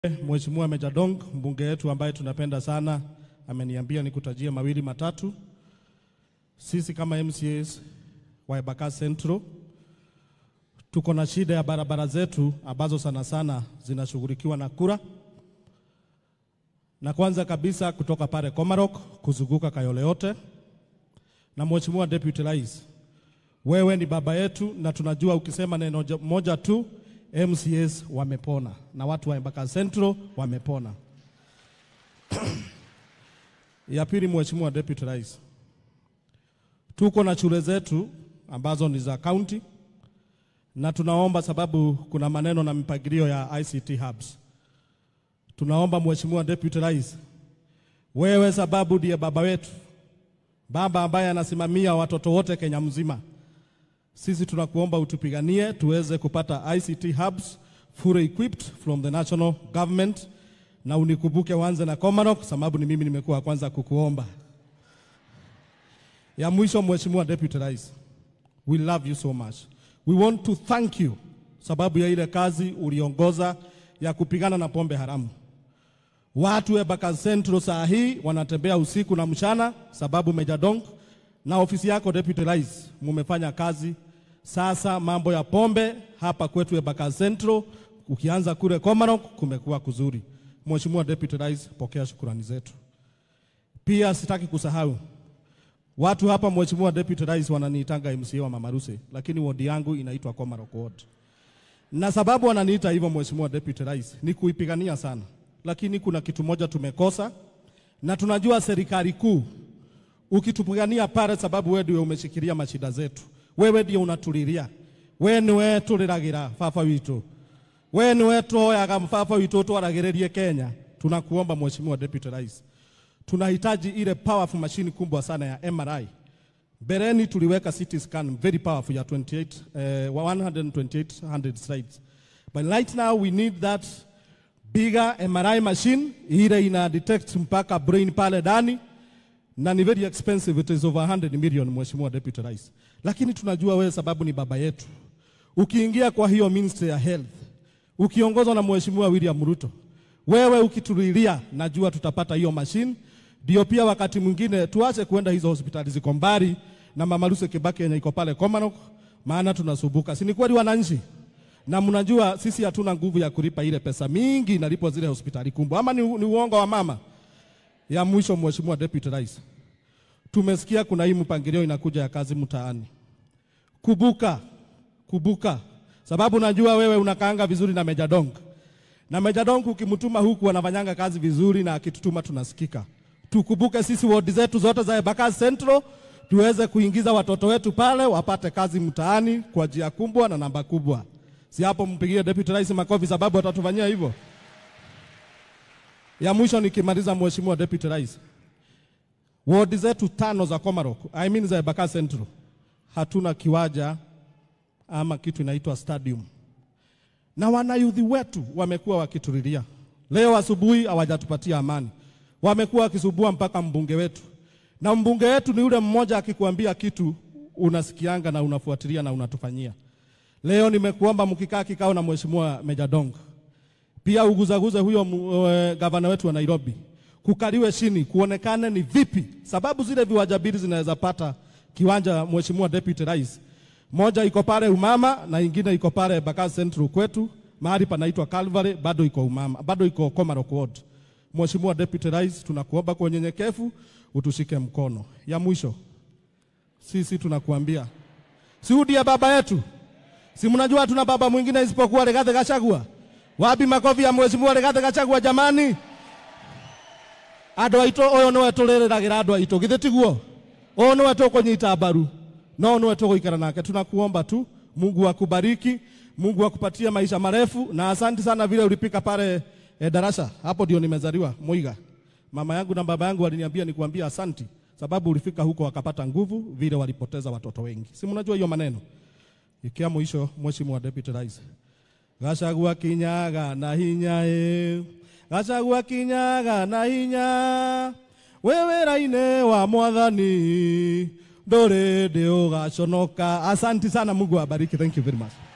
Mheshimiwa Meja Dong, mbunge wetu ambaye tunapenda sana, ameniambia nikutajie mawili matatu. Sisi kama MCAs wa Embakasi Central tuko na shida ya barabara zetu ambazo sana sana zinashughulikiwa na kura, na kwanza kabisa kutoka pale Komarok kuzunguka Kayole yote. Na Mheshimiwa Deputy Rais, wewe ni baba yetu na tunajua ukisema neno jo- moja tu MCAs wamepona na watu wa Embakasi Central wamepona. ya pili, Mheshimiwa Deputy Rais, tuko na shule zetu ambazo ni za county na tunaomba sababu kuna maneno na mipangilio ya ICT hubs. Tunaomba Mheshimiwa Deputy Rais, wewe sababu ndiye baba wetu, baba ambaye anasimamia watoto wote Kenya mzima. Sisi tunakuomba utupiganie tuweze kupata ICT hubs fully equipped from the national government, na unikumbuke wanze na Komarok sababu ni mimi nimekuwa wa kwanza kukuomba. Ya mwisho, Mheshimiwa Deputy Rais, we love you so much. We want to thank you sababu ya ile kazi uliongoza ya kupigana na pombe haramu. Watu wa Embakasi Central saa hii wanatembea usiku na mchana sababu Meja Dong na ofisi yako Deputy Rais mumefanya kazi. Sasa mambo ya pombe hapa kwetu Embakasi Central, ukianza kule Komarok kumekuwa kuzuri. Mheshimiwa Deputy Rais, pokea shukurani zetu. Pia sitaki kusahau watu hapa, Mheshimiwa Deputy Rais, wananiitanga MCA wa Mama Russe, lakini wodi yangu inaitwa Komarok ward na sababu wananiita hivyo Mheshimiwa Deputy Rais ni kuipigania sana, lakini kuna kitu moja tumekosa, na tunajua serikali kuu ukitupigania pale, sababu wewe ndio umeshikilia mashida zetu, wewe ndio unatulilia, wewe niwe tuliragira baba witu, wewe niwe tuoyaga baba witu twaragĩrĩrie Kenya. Tunakuomba Mheshimiwa Deputy Rais, tunahitaji ile powerful machine kubwa sana ya MRI Bereni tuliweka CT scan very powerful ya 28 uh, 12800 slides. But right now we need that bigger MRI machine ile ina detect mpaka brain pale ndani na ni very expensive, it is over 100 million, Mheshimiwa Deputy Rais. Lakini tunajua wewe sababu ni baba yetu. Ukiingia kwa hiyo Ministry ya Health ukiongozwa na Mheshimiwa William Ruto, wewe ukitulilia, najua tutapata hiyo machine ndio pia wakati mwingine tuache kuenda hizo hospitali ziko mbali na Mama Lucy Kibaki yenye iko pale Komarok, maana tunasumbuka. Si ni kweli wananchi? Na mnajua sisi hatuna nguvu ya kulipa ile pesa mingi inalipwa zile hospitali kubwa, ama ni, ni uongo wa mama? Ya mwisho, Mheshimiwa Deputy Rais, tumesikia kuna hii mpangilio inakuja ya kazi mtaani. Kubuka, kubuka, sababu najua wewe unakaanga vizuri na Meja Dong, na Meja Dong ukimtuma huku anafanyanga kazi vizuri, na akitutuma tunasikika tukumbuke sisi wodi zetu zote za Embakasi Central tuweze kuingiza watoto wetu pale wapate kazi mtaani kwa njia kubwa na namba kubwa. Si hapo mpigie Deputy Rais makofi sababu atatufanyia hivyo. Ya mwisho nikimaliza, Mheshimiwa Deputy Rais, wodi zetu tano za Komarok, I mean za Embakasi Central, hatuna kiwanja ama kitu inaitwa stadium, na wanayudhi wetu wamekuwa wakitulilia. Leo asubuhi hawajatupatia amani wamekuwa wakisubua mpaka mbunge wetu, na mbunge wetu ni yule mmoja akikuambia kitu unasikianga na unafuatilia na unatufanyia. Leo nimekuomba mkikaa kikao na mheshimiwa Meja Dong, pia uguzaguze huyo uh, gavana wetu wa Nairobi, kukaliwe chini kuonekane ni vipi, sababu zile viwanja mbili zinaweza pata kiwanja. Mheshimiwa Deputy Rais, moja iko pale Umama na ingine iko pale Embakasi Central kwetu mahali panaitwa Calvary, bado iko Umama, bado iko Komarok ward. Mheshimiwa Deputy Rais, tunakuomba kwa unyenyekevu utushike mkono. Ya mwisho, sisi tunakuambia si ndiye baba yetu, si mnajua tuna baba mwingine isipokuwa Rigathi Gachagua? Wapi makofi ya Mheshimiwa Rigathi Gachagua jamani? Andũ aitũ ũyũ nĩwe tũrĩrĩragĩra andũ aitũ githĩ tiguo? Ũyũ nĩwe tũkũnyita mbaru no nĩwe tũgũikara nake. Tunakuomba tu Mungu akubariki, Mungu akupatie maisha marefu, na asanti sana vile ulipika pale E, darasa hapo ndio nimezaliwa Muiga. Mama yangu na baba yangu waliniambia nikuambia asanti, sababu ulifika huko wakapata nguvu vile walipoteza watoto wengi. Si mnajua hiyo maneno. Ikia mwisho, Mheshimiwa Deputy Rais, Gachagua kinyaga na hinya e, Gachagua kinyaga na hinya wewe raine wa mwathani ndore ndio gaconoka. Asanti sana, Mungu awabariki. Thank you very much.